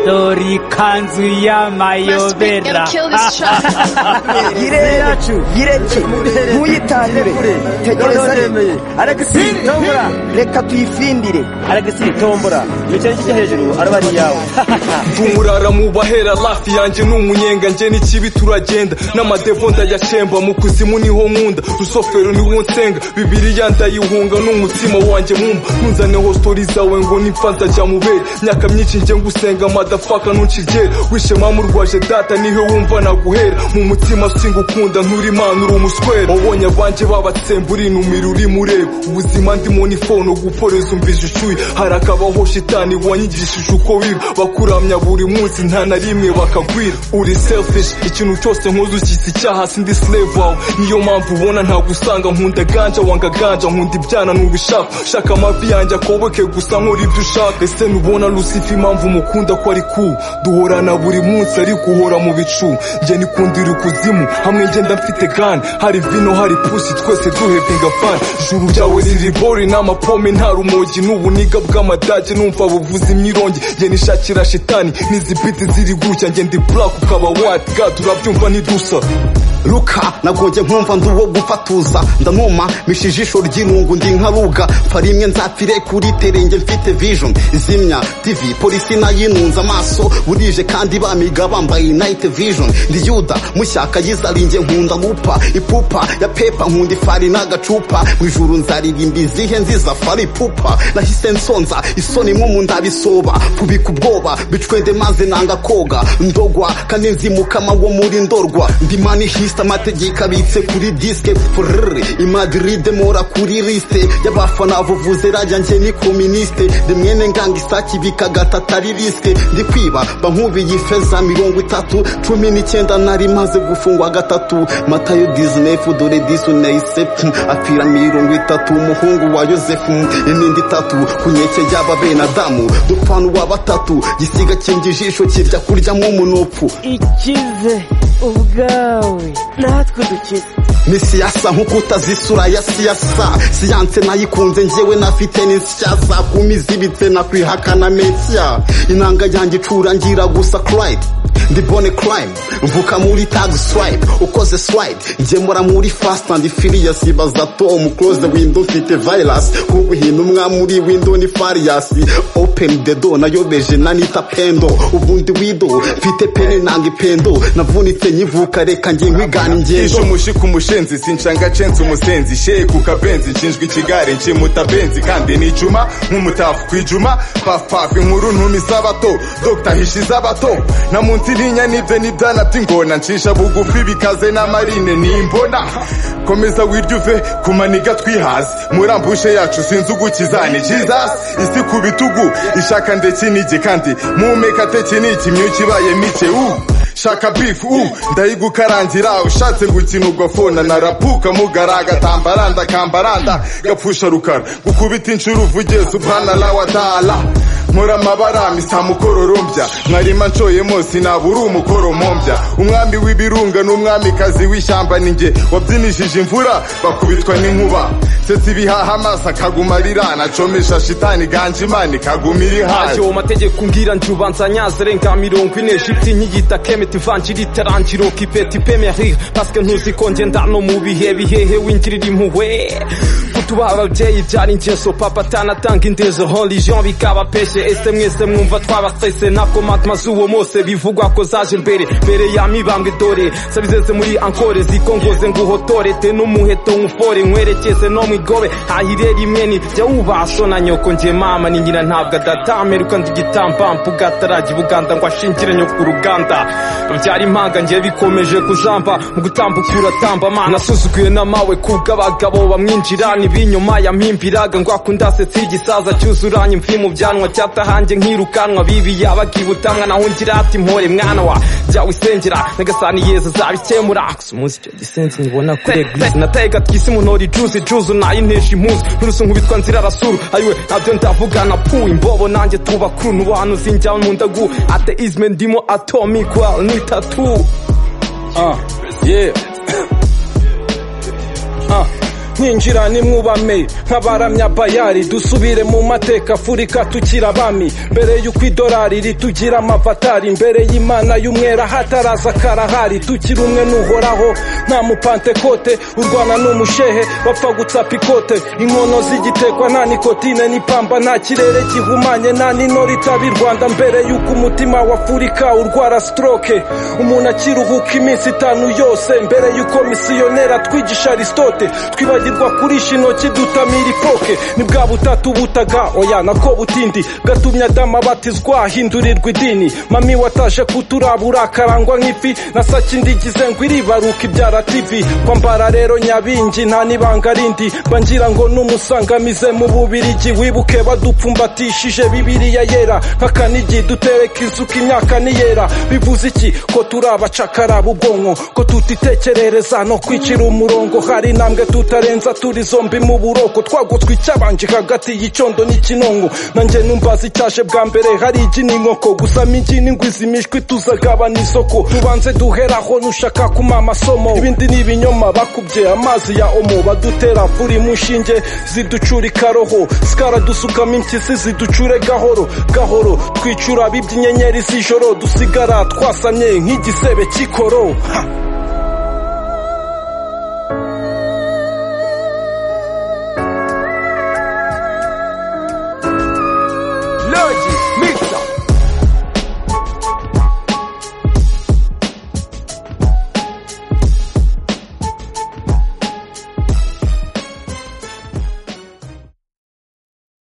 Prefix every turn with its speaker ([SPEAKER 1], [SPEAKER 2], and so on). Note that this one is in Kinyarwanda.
[SPEAKER 1] dore ikanzu y'amayobera
[SPEAKER 2] yacu gireki ntuyitangire tegereza alegisi tombora reka tuyifindire alegisi tombora nicyo kijya hejuru araba ari iyawe
[SPEAKER 3] tumurara mu bahera lafi yanjye ni umunyenga njye n'ikibi turagenda n'amadevo ndayashemba mu kuzimu niho nkunda rusofero niwo nsenga bibiriya ndayihunga n'umutima wanjye mwumva ntunzaneho sitori zawe ngo nipfa nzajya mu bere myaka myinshi njye ngusenga madafaka ntukigere wishe mama urwaje data niho wumva naguhera mu mutima singukunda nturi imana uri umuswera wabonye abanje babatsemba urinumira uri mureba ubuzima ndimo ni fono guporeza umvije ushuye hari akabaho shitani wanyigishije uko biba bakuramya buri munsi nta na rimwe bakagwira uri selfish ikintu cyose nkoze ushyitsi icyaha sindi slave wawe niyo mpamvu ubona ntagusanga nkunda ganja wanga ganja nkunda ibyana n'ubishaka shaka amavi yanjye akobeke gusa nkora ibyo ushaka ese nubona lucifer impamvu mukunda ko ari ku duhorana buri munsi ariko uhora mu bicu njye nikundira ukuzimu hamwe ngenda mfite gani hari vino hari pusi twese duhepinga fani juru ryawe riri bori n'amapome nta rumogi n'ubuniga bw'amadage numva buvuza imyirongi njye nishakira shitani n'izi biti ziri gutya njye ndi black ukaba white god urabyumva ntidusa
[SPEAKER 4] ruka nagonge nkumva nduwo gufatuza ndanuma misha ijisho ry'inungu ndi nka ruga mfa rimwe nzapfire kuri terenge mfite vision zimya tv polisi nayinunze amaso burije kandi bamiga bambaye night vision ndi yuda mushyaka yizaringe nkunda gupa ipupa ya pepa nkunda ifari n'agacupa mu ijuru nzaririmba izihe nziza fari pupa nahise nsonza isoni nko mu ndabisoba kubika ubwoba bicwende maze nanga koga ndogwa kandi nzimukama wo muri ndorwa ndi manihisi lisite amategeko abitse kuri disike furere imadiride mora kuri lisite y'abafana avuvuze rajya njye ni kominisite rimwene nganga isaki bikagatata ari risike ndi kwiba bankubiye ifeza mirongo itatu cumi n'icyenda nari maze gufungwa gatatu matayo dizinefu dore disuneyisefu apfira mirongo itatu umuhungu wa yosefu inindi itatu ku nkeke y'ababenadamu dupanu wa batatu gisiga kinga ijisho kirya kuryamo umunupfu
[SPEAKER 5] ikize ubwawe natwe dukize
[SPEAKER 4] misiyasa nk'uko utazi isura ya siyasa siyanse nayikunze njyewe nafite n'insiyasa kumi izibitse nakwihakana mesiya inanga yanjye icura ngira gusa kurayiti ndi bone crime mvuka muri tag swipe ukoze swipe ngemura muri fast and furious ibaza tom close the window mfite virus kuko hinumwa muri window ni farious open the door nayobeje nanita pendo ubundi wido mfite pene nanga ipendo navunitse nyivuka reka ngiye nkwigana ingendo
[SPEAKER 3] umushi ku mushenzi sinshanga censi umusenzi sheye ku kabenzi nshinjwa ikigare nkimuta benzi kandi ni ijuma nk'umutafu ku ijuma pafupafu inkuru ntumi z'abato dogita hishi z'abato na munsi ntinya n'ibyo n'ibyana by'ingona ncisha bugufi bikaze n'amarine n'imbona komeza wirya uve ku maniga twihaze murambushe yacu sinzi ugukiza ni jesus isi ku bitugu ishaka ndetse n'igi kandi mpumeka tekiniki myuka ibaye mike ubu shaka bifu u ndayigukarangira ushatse gukina ubwo fona narapuka mugara agatambaranda kambaranda gapfusha rukara gukubita inshuro uvugiye subhanallah wa taala nkora amabara misa mukororombya mwarima nshoyemo sinabura umukoro mombya umwami w'ibirunga n'umwamikazi w'ishyamba ninjye wabyinishije imvura bakubitwa n'inkuba setse ibihaha amaso akaguma arira nacomesha shitani ganje imana ikaguma iri haje
[SPEAKER 6] uwo mategeko ngira njubanza nyaze renga mirongo ine shiti nk'igita kemeti vanjiri tarangiro kipeti pemerire pasike ntuzi ko ngenda no mu bihe bihehe wingirira impuhwe kutubaha ababyeyi byari ingeso papa atanatanga indezo religion bikabapeshe ese mwese mwumva twabasese ntabwo matma z'uwo mose bivugwa ko zaje mbere mbere ya mibambwe dore sabizeze muri ankore zikongoze nguhotore te n'umuheto nkufore nkwerekeze no mu igobe hahire rimwe ni jya wubasho na nyoko njye mama ni nyina ntabwo adatameruka ndi igitambampu gataragi buganda ngo ashingire nyoko uruganda babyara impanga njye bikomeje kujamba mu gutambuka uratamba mana nasuzuguye n'amawe kubw'abagabo bamwinjirana ibinyuma yampimbiraga ngo akundasetsi igisaza cyuzuranye imvi mu byanwa cya data hanjye nkirukanwa bibi yabakibuta mwana wungira ati mpore mwana wa jya wisengera nagasani yezu zabikemura umunsi icyo gisenzi nkibona kuri eglise natega twisi munori juzi juzu nayinesha impuzu n'urusu nkubitwa nzira rasuru ayiwe nabyo ndavugana puwe imbobo nanjye tubakuru n'ubantu zinjya mu ndagu ateizme ndimo atomikwa ni tatu
[SPEAKER 3] ah yeah ah
[SPEAKER 6] nkinjira nimwubame nk'abaramya bayari dusubire mu mateka afurika tukira abami mbere y'uko idolari ritugira amavatari mbere y'imana y'umwera hataraza karahari tukiri umwe n'uhoraho nta mupantekote urwana n'umushehe bapfa gutsapa ikote inkono zigitekwa nta nikotine n'ipamba nta kirere gihumanye nta n'inori itaba i rwanda mbere y'uko umutima wa afurika urwara stroke umuntu akiruhuka iminsi itanu yose mbere y'uko misiyoneri atwigisha aristote twibagirwa kurisha intoki dutamira ifoke ni bwa butatu butaga oya nako butindi gatumye adamu abatizwa ahindurirwa idini mami wataje kuturabura akarangwa nk'ifi na saki ndigize ngo iribaruka ibyara tivi kwambara rero nyabingi nta n'ibanga rindi bangira ngo n'umusangamize mu bubirigi wibuke badupfumbatishije bibiriya yera nk'akanigi dutereka isuka imyaka niyera bivuze iki ko turi abacakaraba ubwonko ko tutitekerereza no kwicira umurongo hari intambwe tutarenza turi zombi mu buroko twagutswe icyabanje hagati y'icyondo n'ikinongo nanjye numbaza icyaje bwa mbere hari igi n'inkoko gusa migi n'ingwizi imishwi tuzagabana isoko tubanze duheraho nushaka kuma amasomo ibindi ni ibinyoma bakubye amazi ya omo badutera furi mu nshinge ziducura ikaroho sikara dusukamo impyisi ziducure gahoro gahoro twicura abibye inyenyeri z'ijoro dusigara twasamye nk'igisebe cy'ikoro Ha!